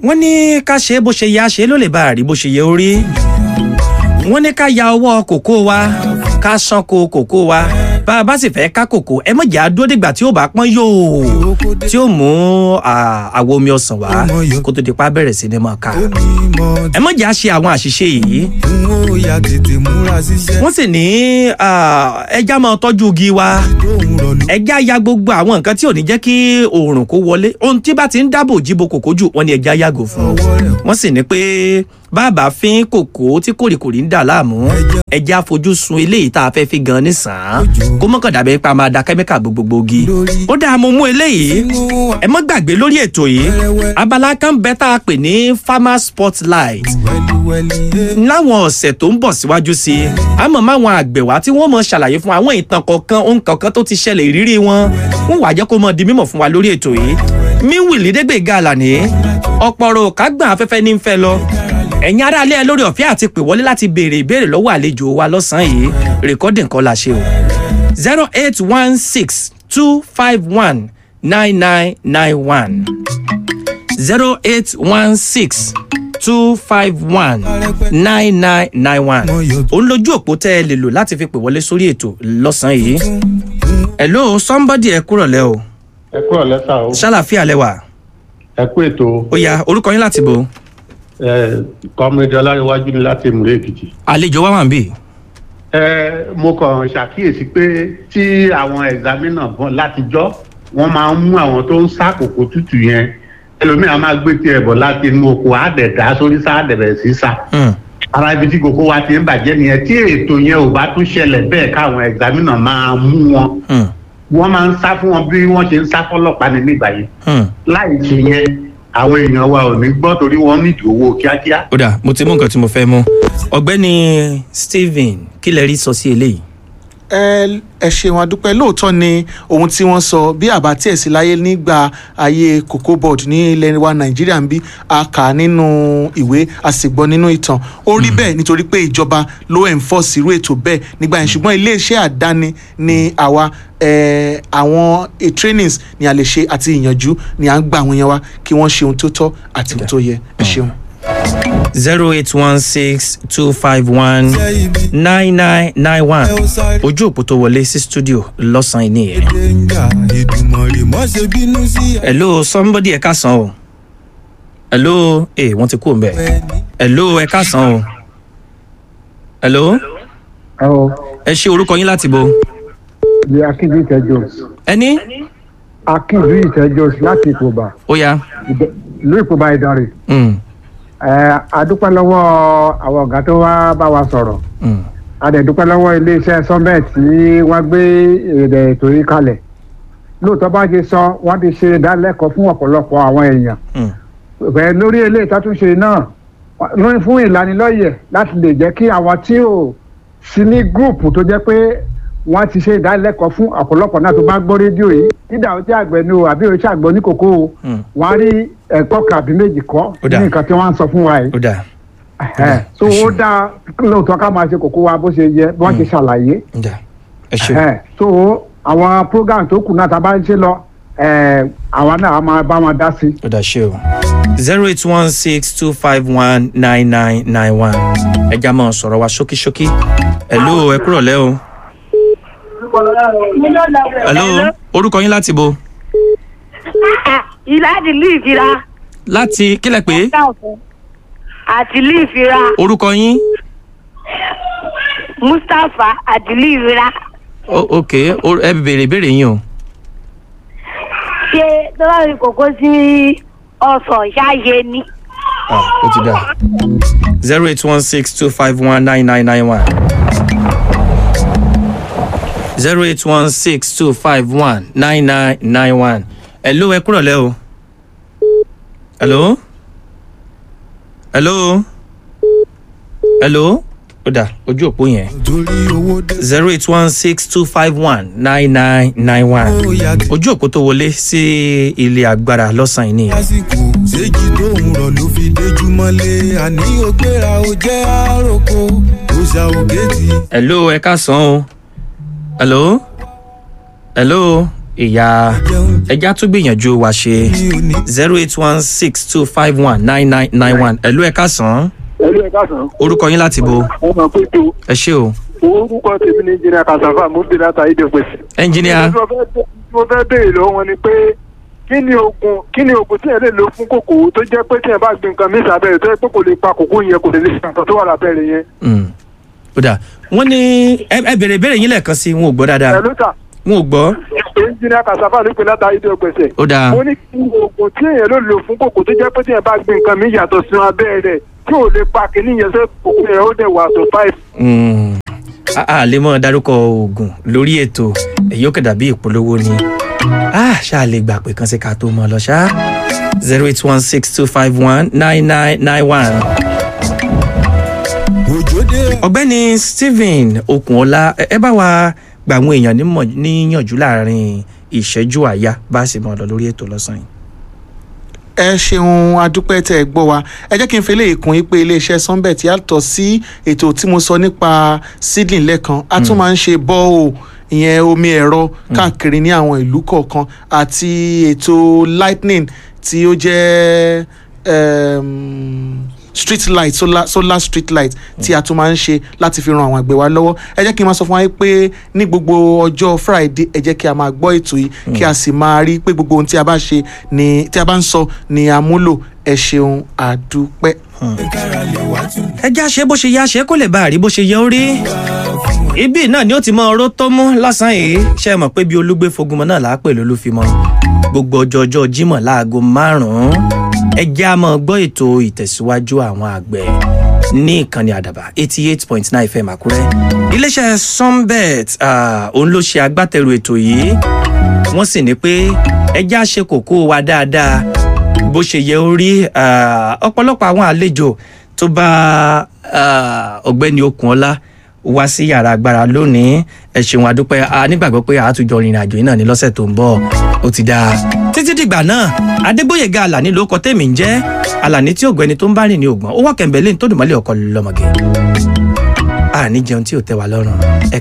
wọ́n ní ká ṣe bó ṣe yẹ á ṣe ló lè bá a rí bó ṣe yẹ ó rí wọ́n ní ká ya ọwọ́ kòkó wa ká ṣánko kòkó wa bá a bá sì fẹ́ ká kòkó ẹ mọ̀ jẹ́ àdúró dìgbà tí ó bá pọ́n yóò tí ó mú àwo omi ọsàn wá kó tó di pa bẹ̀rẹ̀ sí ni mọ̀ ká ẹ mọ̀ jẹ́ àṣe àwọn àṣìṣe yìí wọ́n sì ní ẹja máa tọ́jú igi wa ẹja ya gbogbo àwọn nǹkan tí ò ní jẹ́ kí oòrùn kó wọlé ohun tí bá ti ń dáàbò jíbo kòkó jù wọ́n ní ẹja yàgò fún wọ́n sì ní pé bàbá fín kòkó tí kòrìkòrì ń dà láàmú ẹja fojú sun eléyìí tá a fẹ́ fi gan nísàn kó mọ́kàn dàbí pa máa da kẹ́míkà gbogbogbò gi ó dáa mo mú eléyìí ẹ mọ́ gbàgbé lórí ètò yìí abala kan bẹ́ tá a pè ní farmer spotlight láwọn ọ̀sẹ̀ tó ń bọ̀ síwájú sí i àmọ́ máwọn àgbẹ̀ wá tí wọ́n mọ̀ ṣàlàyé fún àwọn ìtàn kọ̀ọ̀kan ohun kọ̀ọ̀kan tó ti ṣẹlẹ̀ ìrírí wọn wọ́n wàá jẹ́ kó mọ̀ di mímọ̀ fún wa lórí ètò yìí míwìlì dégbèga àlàní ọ̀pọ̀rọ̀ kágbọ̀n afẹ́fẹ́ ní ń fẹ́ lọ ẹ̀yin aráalé ẹ lórí ọ̀fẹ́ àti pè wọlé láti béèrè ìbéèrè lọ́wọ́ àlejò wa lọ́sàn-án yìí rìkọ́dì nǹkan la ṣe o zero eight one six two five one nine nine nine one zero eight one six two five one nine nine nine one òun lójú òpó tẹ́ ẹ lè lò láti fi pè wọlé sórí ètò lọ́sàn-án yìí hello somebody ẹ kúrọ̀ lẹ́ o ẹ kúrọ̀ lẹ́sà o ṣàlàfíà lẹ́wà ẹ kú ètò ó yá orúkọ yín láti bo kọ́mídé ọláríwájú ni láti ìmúlẹ̀ èkìtì. àlejò wa wà ń bì. ẹ mo kàn ṣàkíyèsí pé tí àwọn ẹ̀zámínà bọ̀ látijọ́ wọ́n máa ń mú àwọn tó ń sá kòkó tútù yẹn ẹlòmíràn máa gbé tiẹ̀ bọ̀ láti inú oko àdẹ̀dá sórí sáàdẹ̀bẹ̀ sí sá. ara ibi tí kòkó wa ti ń bàjẹ́ nìyẹn tí ètò yẹn ò bá tún ṣẹlẹ̀ bẹ́ẹ̀ káwọn ẹ̀zámínà máa mú wọn wọ́n máa ń sá fún wọn bí wọ́n ṣe ń sá fọ́lọ́pàá ní nígbà yìí láì ṣe yẹn àwọn èèyàn wa ò ní gbọ́ torí wọ́n nídìí owó kíákíá. ó dà mo ti mú nǹkan tí mo fẹ́ mú ọ̀gbẹ́ni stephen kí lẹ rí sọ sí eléyìí. ẹ ẹ ṣeun adúpẹ́ lóòótọ́ ni ohun tí wọ́n sọ bí àbá tí ẹ̀ sí láyé nígbà ayé cocoa board ní ilẹ̀ wa nàìjíríà ń bí a kà á nínú ìwé a sì gbọ́ nínú ìtàn ó rí bẹ́ẹ̀ nítorí pé ìjọba ló enforce irú ètò bẹ́ẹ̀ nígbà yẹn ṣùgbọ́n iléeṣẹ́ àdáni ni àwa àwọn trainings ni a lè ṣe àti ìyànjú ni à ń gba àwọn èèyàn wa kí wọ́n ṣe ohun tó tọ́ àti ohun tó yẹ ẹ ṣeun. zero eight one six two five one nine nine nine one ojú òpó tó wọlé sí studio lọ́sàn-án nìyẹn. hello somebody ẹ káàsán o hello ẹ wọ́n ti kú òun bẹ́ẹ̀ hello ẹ káàsán o hello ẹ ṣe orúkọ yín láti bo di akínjú ìtẹjọ. ẹni. akínjú ìtẹjọ láti ìpòbà. ó yá. ìlú ìpòbà ìdánrè. ẹ adúpẹ́ lọ́wọ́ àwọn ọ̀gá tó wá bá wa sọ̀rọ̀. adẹ̀dúpẹ́ lọ́wọ́ iléeṣẹ́ sọ́mẹ̀t tí wọ́n gbé èrè ètò yìí kalẹ̀. lóòótọ́ bá ṣe sọ wọ́n ti ṣe ìdálẹ́kọ̀ọ́ fún ọ̀pọ̀lọpọ̀ àwọn èèyàn. bẹ́ẹ̀ lórí eléyìí tátúnṣe náà lórí fún ìlanilọ́yẹ̀ láti lè jẹ́ kí àwọn tí ò sí ní gúùpù tó jẹ́ pé wọ́n ti ṣe ìdánilẹ́kọ̀ọ́ fún ọ̀pọ̀lọpọ̀ náà tó bá gbọ́ rédíò yìí dídà ó jẹ́ àgbẹ̀ ni o àbí o ṣe àgbọ̀ ní kókó o wọ́n á rí ẹ̀kọ́ kàbí méjì kọ́ ní nǹkan tí wọ́n ń sọ fún wa yìí. so ó dáa lóòótọ́ ká máa ṣe kókó wa bó ṣe yẹ bí wọ́n ti ṣàlàyé. so àwọn program tó kù náà tá a bá ń ṣe lọ àwa náà a máa bá wọn dá sí. ó dà ṣe o zero eight one six two five one nine nine nine one ẹ já máa sọ̀rọ̀ wa ṣókíṣókí ẹ̀ ló ẹ kúrọ̀ lẹ́ o hello orúkọ yín láti bo. ìlà àdìlú ìfira. láti kílẹ̀ pé. àdìlú ìfira. orúkọ yín. mustapha àdìlú ìfira. ok ẹ bèrè ìbéèrè yín o. ṣé tọ́lá fi kókó sí ọ̀sán ṣáàyè ni. ó ti dà zero eight one six two five one nine nine nine one zero eight one six two five one nine nine nine one. hello ẹ kúrọ̀ lẹ́ o. hello. hello. hello. ó dà ojú òpó yẹn. zero eight one six two five one nine nine nine one. ojú òpó tó wọlé sí ilé agbára lọ́sàn-án yìí nìyẹn. lásìkò ṣéjì tó ń rọ̀ ló fi déjú mọ́lé àní ògbéra ó jẹ́ àròkọ ó ṣàwògẹ́tì. hello ẹ ká sàn o hello hello ìyá ẹja tún gbìyànjú wa ṣe zero eight one six two five one nine nine nine one ẹ̀lú ẹ̀ka sàn ẹlú ẹ káàsán. orúkọ yín láti bo wọn máa pé tó ẹ ṣé o orúkọ tèmi ní jìnnà kàṣàfà mo ń bè láta ìdè pèsè. ẹnjìníà mo fẹ́ béèrè lọ́wọ́ wọn ni pé kí ni oògùn kí ni oògùn tí ẹ lè lò fún kòkòrò tó jẹ́ pé tí ẹ bá gbin nǹkan mí sábẹ́rẹ́ tó yẹ pé kò lè pa kòkó yẹn kò lè lè ṣe nǹkan tó wà lábẹ́rẹ́ yẹn. Mm. ó dà wọ́n ní ẹ ẹ bèrè ìbéèrè yín lẹ́ẹ̀kan sí i wọn ò gbọ́ dáadáa ẹ̀lú ta wọn ò gbọ́ ẹnjìnìà kàṣàfà ló pè láta ìdè pèsè. ó dáa mo ní kí ni oògùn tí èèyàn lè lò fún kòkó tó jẹ́ pé tí ẹ bá gbin nǹkan mí yàtọ̀ sí abẹ́rẹ́ tí ò lè pa kìíní yẹn sẹ́ kòkó yẹn ó dẹ̀ wà tó five. Mm. a a lè mọ dárúkọ oògùn lórí ètò èyí ó kẹdà bí ìpolówó ni a ṣáà lè gbà pé kan sí ká tó mọ lọ ṣá zero eight one six two five one nine nine nine one. òjòdè ọ̀gbẹ́ni stephen okunola ẹ ẹ bá wa gba àwọn èèyàn nímọ̀- níyànjú láàrin ìṣẹ́jú àyà bá a sì mọ̀ lọ lórí ètò lọ́sàn yìí. ẹ ṣeun adúpẹ́ tẹ́ ẹ gbọ́ wa ẹ jẹ́ kí n fi eléyìí kún yín pé iléeṣẹ́ sunbet yàtọ̀ sí ètò tí mo sọ nípa seedling lẹ́kan a tún máa ń ṣe bọ́ọ̀ ìyẹn omi ẹ̀rọ káàkiri ní àwọn ìlú kọ̀ọ̀kan àti ètò lightning tí ó jẹ́ um, street light solar, solar street light tí a tún máa ń ṣe láti fi ran àwọn àgbẹ̀ wa lọ́wọ́ ẹ jẹ́ kí n máa sọ fún wa pé ní gbogbo ọjọ́ friday ẹ jẹ́ kí a máa gbọ́ ètò yìí kí a sì máa rí pé gbogbo ohun tí a bá ṣe ni tí a bá ń sọ ni a múlò ẹ ṣeun àdúpẹ́. kára lè wá tún ẹ já ṣe bó ṣe yá ṣe kó lè bá a rí bó ṣe yẹ ó rí ibi náà ni ó ti mọ ọrọ tó mú lọ́sàn-án yìí ṣe é mọ̀ pé bí olúgbé fogunmọ náà láàpẹ lólúfimọ gbogbo ọjọ́ ọjọ́ jímọ̀ láago márùn-ún ẹ já mọ́ gbọ́ ètò ìtẹ̀síwájú àwọn àgbẹ̀ ní ìkànnì àdàbà eighty eight point nine fm àkúrẹ́ iléeṣẹ́ sunbet ah, òun ló ṣe agbátẹrù ètò yìí wọ́n sì ní pé ẹ já ṣe kókó wa dáadáa bó ṣe yẹ ó rí ah, ọ̀pọ̀lọpọ̀ àwọn àlejò tó bá ah, ọ̀gbẹ́ni okunola wá sí yàrá agbára lónìí ẹ ṣeun adúpẹ́ a nígbàgbọ́ pé àtújọ rìnrìn àjò yìí náà ní lọ́sẹ̀ tó ń bọ̀ ó ti dáa títí dìgbà náà adégbòyèga alani ló kọ tèmi ń jẹ́ alani tí ògbẹ́ni tó ń bá rìn ní ògbọ́n ó wà kẹ̀mbẹ́lẹ́ tó dùnmọ́lẹ̀ ọkọ lọ́mọge àní jẹun tí ò tẹ́ wa lọ́rùn ẹ